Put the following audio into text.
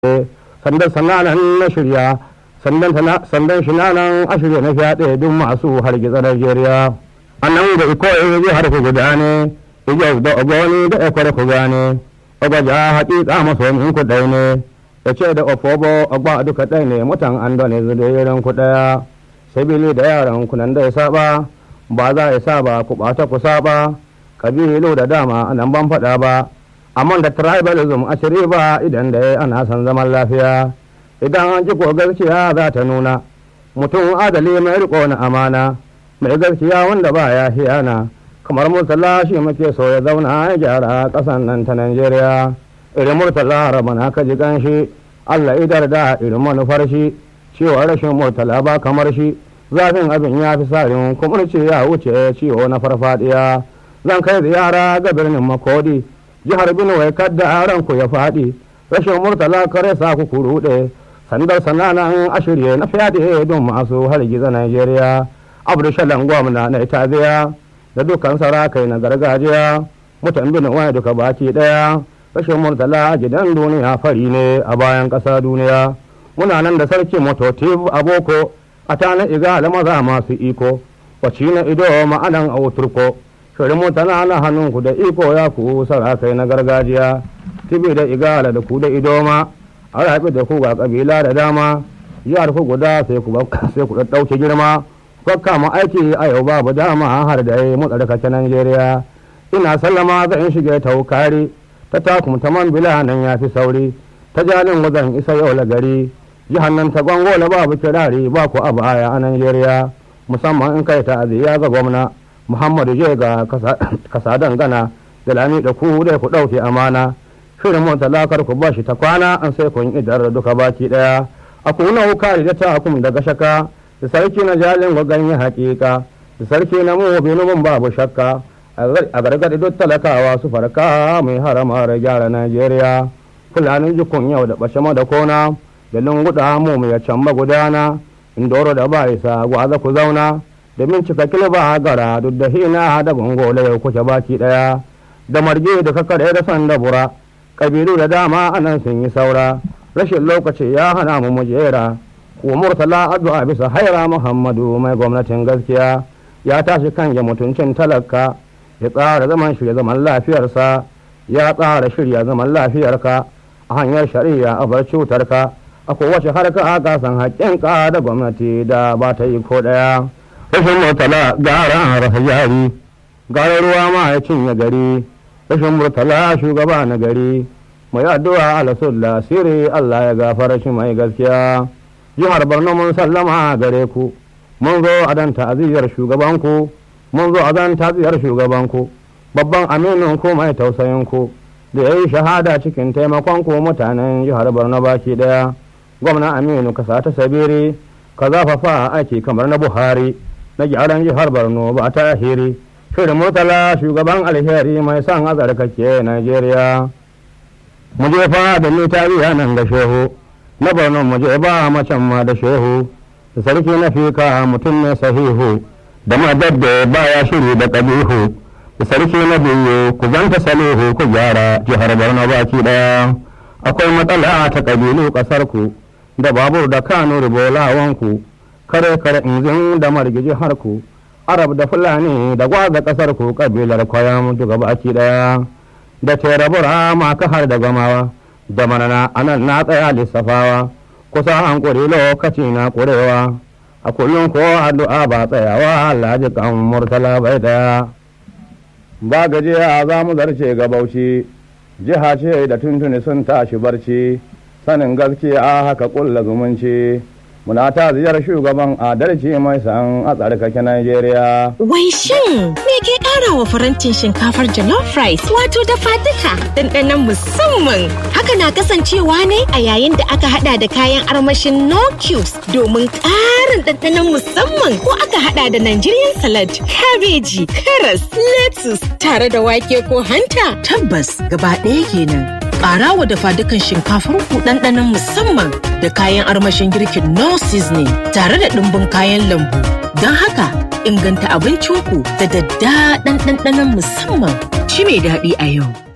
sandan sananan na shirya sandan shi nan a shirya na fyaɗe duk masu hargitsa Najeriya. A nan da iko zai harfi guda ne, ijaz da ogoni da ekwar ku gane, ogaja haƙiƙa masomin ku ɗai ne, ya ce da ofobo ogba duka ɗai ne mutan an dole zuwa ku ɗaya, sabili da yaran ku nan da ya saba, ba za ya saba ku ɓata ku saba, kabilu da dama nan ban faɗa ba. amma da tribalism a shiri ba idan da ana son zaman lafiya idan an ji ko gaskiya za ta nuna mutum adali mai riko na amana mai gaskiya wanda ba ya hiyana kamar murtala shi muke so ya zauna ya gyara ƙasan nan ta Najeriya irin murtala rabana ka ji ganshi Allah idar da irin manufar shi cewa rashin murtala ba kamar shi zafin abin ya fi sarin kumurci ya wuce ciwo na farfadiya zan kai ziyara ga birnin makodi jihar Benue kadda ranku ya faɗi rashin murtala kare sa ku kuruɗe sandar sananan a shirye na fyaɗe don masu hargiza Najeriya Abdulsalam gwamna na Itaziya da dukkan sarakai na gargajiya mutan Benue duka baki ɗaya rashin murtala gidan duniya fari ne a bayan ƙasa duniya muna nan da sarki mototif a boko a tana igala maza masu iko waci na ido ma'anan a turko shirin mutana na hannunku da iko ya ku sarakai na gargajiya tibi da igala da ku da idoma a rafi da ku ga kabila da dama jihar ku guda sai ku sai ku ɗauke girma kwakka ma aiki a yau babu dama har da yi mutsarkace Najeriya ina sallama zan shige taukari ta takum ta man bila nan ya fi sauri ta jalin wajen isa yau la gari jihar nan ta gwangola babu kirari ba ku a baya a Najeriya musamman in kai ta'aziyya ga gwamna Muhammadu je ga kasa dangana da lami da ku dai ku ɗauke amana shirin mun talakar ku bashi ta kwana an sai kun idar duka baki ɗaya a kuna wukari da takum daga shaka da sarki na jalin ga ganye hakika da sarki na mu bin babu shakka a gargaɗi duk talakawa su farka mai harama da gyara Najeriya fulanin jikun yau da ɓashe da kona da lunguɗa mu ya can gudana indoro da ba isa gwaza ku zauna domin cika kilba gara duk da hina da gongola yau kuke baki daya da marge da kakare da sanda bura kabilu da dama anan sun yi saura rashin lokaci ya hana mu mujera wa murtala addu'a bisa haira muhammadu mai gwamnatin gaskiya ya tashi kan ya mutuncin talaka ya tsara zaman shirya zaman lafiyarsa ya tsara shirya zaman lafiyarka a hanyar shari'a a bar cutarka a kowace harka ka san haƙƙinka da gwamnati da ba ta yi ko ɗaya. rashin murtala gara rasa jari gara ruwa ma ya cinye gari rashin murtala shugaba na gari mai addu'a alasulla sirri Allah ya gafara shi mai gaskiya jihar Borno mun sallama gare ku mun zo a dan ta'aziyar shugabanku mun zo a dan ta'aziyar shugabanku babban aminin ku mai tausayin ku da yayi shahada cikin taimakon ku mutanen jihar Borno baki daya gwamna Aminu ka sa ta sabiri ka zafafa aiki kamar na Buhari na gyaran jihar borno ba ta hiri shirin murtala shugaban alheri mai son azarkake najeriya mu je fa da ni tariya nan da shehu na borno mu je ba macen ma da shehu da sarki na fika mutum ne sahihu da madadda baya shiri da ƙabihu da sarki na biyu ku zanta salihu ku gyara jihar borno baki daya akwai matsala ta ƙabilu ƙasar ku da babur da kano ribolawanku kare kare inzin da margiji harku arab da fulani da gwaza kasar ku kabilar kwayan duka baki daya da terabura maka har da gamawa da manana anan na tsaya lissafawa kusa hankuri lokaci na kurewa a kullum ko addu'a ba tsayawa Allah ji kan murtala bai daya ba gajiya za mu zarce ga bauchi jiha ce da tuntuni sun tashi barci sanin gaskiya haka kulla zumunci muna ta ziyar shugaban adalci mai san a tsarkake Najeriya. Wai shin me ke ƙara wa farantin shinkafar jollof rice wato dafa duka ɗanɗanon musamman. Haka na kasancewa ne a yayin da aka hada da kayan armashin no cubes domin ƙarin ɗanɗanon musamman ko aka hada da Nigerian salad, kabeji, karas, lettuce tare da wake ko hanta. Tabbas gaba ɗaya kenan. Ƙara wa dafa dukan shinkafar ku ɗanɗanon musamman da kayan armashin girkin no seasoning tare da ɗumbin kayan lambu. Don haka inganta abincinku da daddaɗan ɗanɗanon musamman shi mai daɗi a yau.